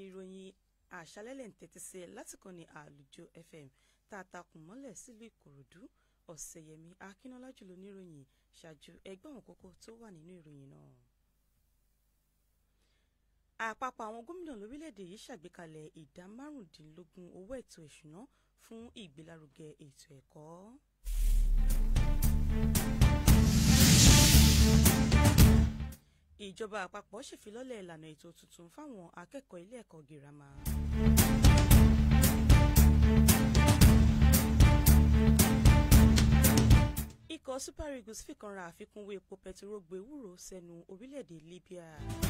ìròyìn àṣálẹ́lẹ̀ ń tẹ́tí sí ẹ láti kàn ní àlùjọ fm tá a takùn mọ́lẹ̀ sílùú ìkòròdú ọ̀sẹ̀yẹmí akínọ́lá jùlọ níròyìn ṣáájú ẹgbẹ́ àwọn kókó tó wà nínú ìròyìn náà. àpapọ̀ àwọn gómìnà lórílẹ̀‐èdè yìí ṣàgbékalẹ̀ ìdá márùndínlógún owó ètò ìṣúná fún ìgbélárugẹ ètò ẹ̀kọ́. ìjọba àpapọ̀ ṣèfilọ́lẹ̀ ìlànà ètò tuntun fáwọn akẹ́kọ̀ọ́ ilé ẹ̀kọ́ girama. ikọ̀ super eagles fìkanra àfikún wé epo pẹtiró gbé wúrò sẹ́nu orílẹ̀-èdè libya.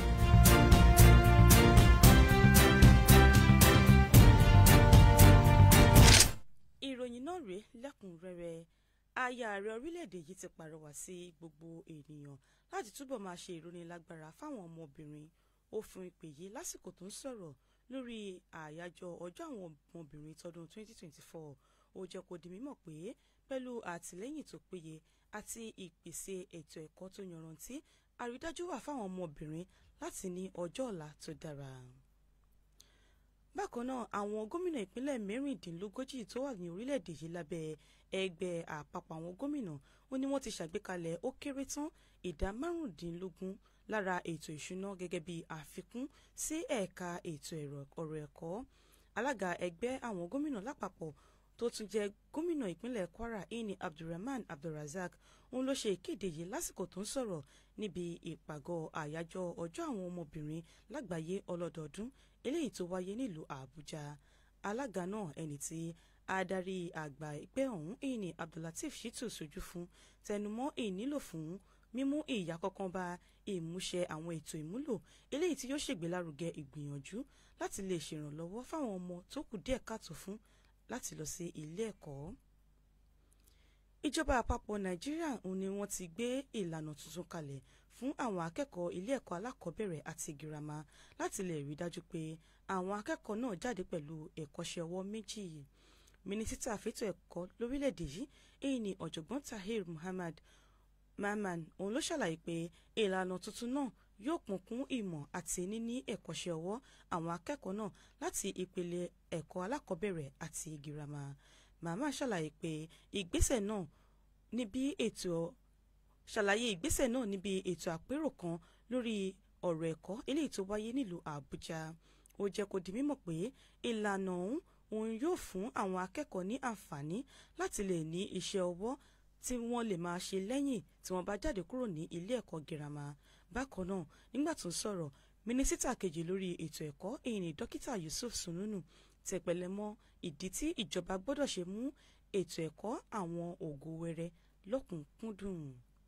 ìròyìn náà rèé lẹ́kùnrẹ́rẹ́ aya ààrẹ orílẹ̀-èdè yìí ti pàrọwà sí gbogbo ènìyàn láti túbọ̀ máa ṣe ìrónilágbára fáwọn ọmọbìnrin ó fún ìpè yìí lásìkò tó ń sọ̀rọ̀ lórí àyájọ́ ọjọ́ àwọn ọmọbìnrin tọdún 2024 ó jẹ́ kó di mímọ̀ pé pẹ̀lú àtìlẹ́yìn tó péye àti ìpèsè ètò ẹ̀kọ́ tó yanrantí àrídájú wà fáwọn ọmọbìnrin láti ní ọjọ́ ọ̀la tó dára bákan náà àwọn gómìnà ìpínlẹ̀ mẹ́rìndínlógójì tó wà ní orílẹ̀-èdè yìí lábẹ́ ẹgbẹ́ àpapọ̀ àwọn gómìnà ó ní wọ́n ti ṣàgbékalẹ̀ ó kéré tán ìdá márùndínlógún lára ètò ìṣúná gẹ́gẹ́ bí àfikún sí ẹ̀ka ètò ọ̀rọ̀ ẹ̀kọ́ alága ẹgbẹ́ àwọn gómìnà lápapọ̀ tó tún jẹ́ gómìnà ìpínlẹ̀ kwara ini abdulrahman abdulrazak òun ló ṣe ìkéde yìí lásìkò tó ń sọ̀rọ̀ níbi ìpàgọ́ àyájọ́ ọjọ́ àwọn ọmọbìnrin lágbàáyé ọlọ́dọọdún eléyìí tó wáyé nílùú àbújá alága náà ẹni tí adarí àgbà ẹgbẹ́ ọ̀hún ini abdullateef shitu sojú fún tẹnumọ́ ìnílò fún mímú ìyá kankan bá ìmúṣẹ àwọn ètò ìmúlò eléyìí tí yóò ṣègbélárugẹ ìgbìyànjú láti lè ṣèrànlọ́wọ́ fáwọn ọmọ tó kù díẹ̀ káàtó fún láti lọ sí ilé ẹ̀kọ́. ìjọba àpapọ̀ nàìjíríà ni wọ́n ti gbé ìlànà tuntun kalẹ̀ fún àwọn akẹ́kọ̀ọ́ ilé ẹ̀kọ́ alákọ̀ọ́bẹ̀rẹ̀ àti girama láti lè rí dájú pé àwọn akẹ́kọ̀ọ́ náà jáde pẹ̀lú ẹ̀kọ́ṣẹ́ ọwọ́ méjì mínísítà fẹ́tọ̀ ẹ̀kọ́ lórílẹ̀‐èdè yìí èyí ni ọ̀jọ̀gbọ́n tahir muhammad mahman òun ló ṣàlàyé pé ìlànà tuntun náà yóò kún kún ìmọ̀ àti níní ẹ̀kọ́ṣẹ́ ọwọ́ àwọn akẹ́kọ̀ọ́ náà láti ìpele ẹ̀kọ́ alákọ̀ọ́bẹ̀rẹ̀ àti girama màmá ṣàlàyé pé ìgbésẹ̀ náà níbi ètò ṣàlàyé ìgbésẹ̀ náà níbi ètò àpérò kan lórí ọ̀rọ̀ ẹ̀kọ́ eléyìí tó wáyé nílùú àbújá ó jẹ́ kó di mímọ̀ pé ìlànà ọ̀hún òun yóò fún àwọn akẹ́kọ̀ọ́ ní àǹfààní láti lè ní iṣẹ́ ọwọ́ tí wọ́n lè máa ṣe lẹ́yìn tí wọ́n bá jáde kúrò ní ilé ẹ̀kọ́ girama bákan náà nígbà tó ń sọ̀rọ̀ mínísítà kejì lórí ètò ẹ̀kọ́ èyí ni dókítà yusuf sununu tẹpẹlẹ mọ́ ìdí tí ìjọba gbọ́dọ̀ ṣe mú ètò ẹ̀kọ́ àwọn ògo wẹrẹ lọ́kùnkúndùn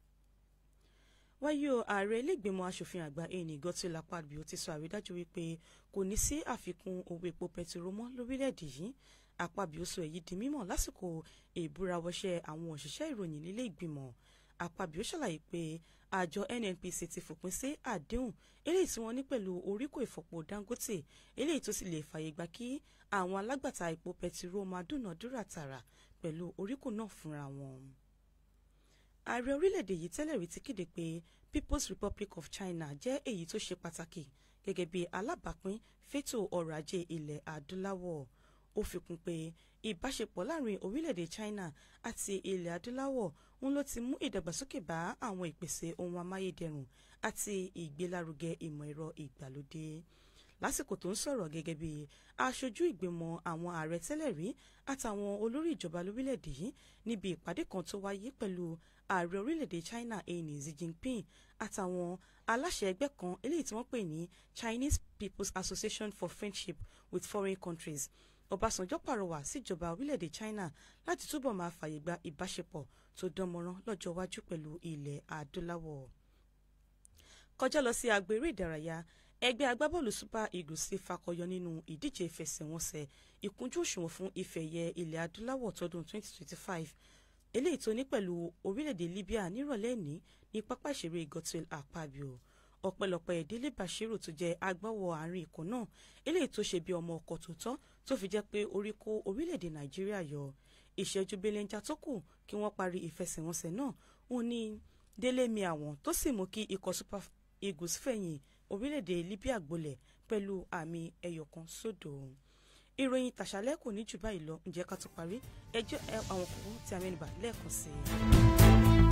wáyé o ààrẹ ilégbèmọ asòfin àgbà ẹni gọtìlá pàbíò ti sọ àrídájú wípé kò ní sí àfikún owó epo pẹtiró mọ́ lórílẹ̀‐èdè yìí àpàbíò sọ èyí di mímọ̀ lásìkò ìbúrawọṣẹ́ àwọn òṣìṣẹ́ ìròyìn nílé ìgbìmọ̀ àpàbíò ṣàlàyé pé àjọ nnpc ti fòpin sí àdéhùn eléyìí tí wọ́n ní pẹ̀lú oríkò ìfọ̀pọ̀ dangote eléyìí tó sì lè fààyè gbà kí àwọn alágbàtà epo pẹtiró máa dúnàádúrà tààrà pẹ̀lú oríkò náà fúnra wọn ààrẹ orílẹ̀-èdè yìí tẹ́lẹ̀ rí ti kéde pé people's republic of china jẹ́ èyí tó ṣe pàtàkì gẹ́gẹ́ bí alábàápín fétò ọrọ̀ ajé ilẹ̀ adúláwọ̀ ó fi kún pé ìbáṣepọ̀ láàrin orílẹ̀-èdè china àti ilẹ̀ adúláwọ̀ ń ló ti mú ìdàgbàsókè bá àwọn ìpèsè ohun amáyédẹrùn àti ìgbélárugẹ ìmọ̀ ẹ̀rọ ìgbàlódé lásìkò tó ń sọ̀rọ̀ gẹ́gẹ́ bí aṣojú ìgbìmọ̀ àwọn ààrẹ tẹ́lẹ̀ rí àtàwọn olórí ìjọba lórílẹ̀‐èdè yìí níbi ìpàdé kan tó wáyé pẹ̀lú ààrẹ orílẹ̀‐èdè China ẹni Xi Jinping àtàwọn aláṣẹ ẹgbẹ́ kan eléyìí tí wọ́n pè ní Chinese People's Association for Friendship with Foreign Countries Ọbásanjọ́ pàrọwà síjọba orílẹ̀‐èdè China láti túbọ̀ máa fààyè gba ìbáṣepọ̀ tó dánmọ́rán lọ́jọ́ iwájú pẹ̀lú ilẹ̀ adúláwọ̀ kọjá lọ sí agbo eré ìdárayá ẹgbẹ́ agbábọ́ọ̀lù super eagles ti fakọyọ nínú ìdíje ìfẹsẹ̀wọnsẹ̀ ìkúnjú òṣùwọ̀n fún ìfẹ̀yẹ ilẹ̀ adúláwọ̀ tọdún 2025 eléyìí tó ní pẹ̀lú orílẹ̀-èdè libya nírọ̀lẹ́ ní ní pápá ìṣeré gotel akpabio ọ̀pẹ̀lọpẹ̀ ìdílé bashiru tó jẹ́ agbáwọ̀ àárín ikọ̀ náà eléyìí tó ṣe bí ọmọ ọkọ̀ tòótọ́ tó fi jẹ́ pé orí kó orílẹ̀-èdè nàìjíríà yọ ìṣẹ́jú belenja tó kù kí wọ́n parí ìfẹsẹ̀wọnsẹ̀ náà òun ní délé mi àwọn tó sì mú kí ikọ̀ super eagles fẹ̀yìn orílẹ̀-èdè libya gbolẹ̀ pẹ̀lú àmì ẹyọkan sódò ìròyìn tàṣálẹ́ kò ní jù báyìí lọ ǹjẹ́ ká tó parí ẹjọ́ àwọn kòkó tí a mẹ́nubà lẹ́ẹ̀kan sí i.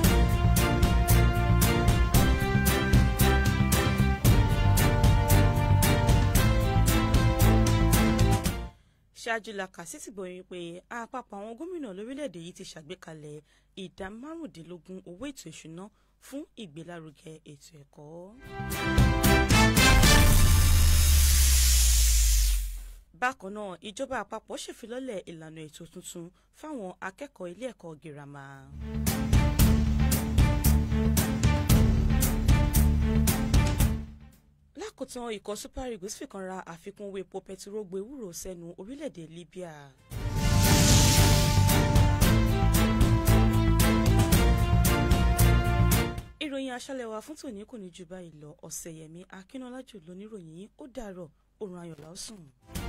ṣáájú la kà sí ti gbọ̀yìn pé àpapọ̀ àwọn gómìnà lórílẹ̀‐èdè yìí ti ṣàgbékalẹ̀ ìdá márùndínlógún owó ètò ìṣúná fún ìgbélárugẹ ètò ẹ̀kọ́. bákan náà ìjọba àpapọ̀ ṣèfilọ́lẹ̀ ìlànà ètò tuntun fáwọn akẹ́kọ̀ọ́ ilé ẹ̀kọ́ girama. lákòótán ikọ̀ super eagles fìkan ra àfikún owó epo pẹtiró gbewúrò sẹ́nu orílẹ̀-èdè libya. ìròyìn aṣálẹ̀ wa fún tòní kò ní jù báyìí lọ ọ̀sẹ̀yẹmí akínọlájú lóníròyìn ó dàárọ̀ òrùn ayọ̀ lásùn.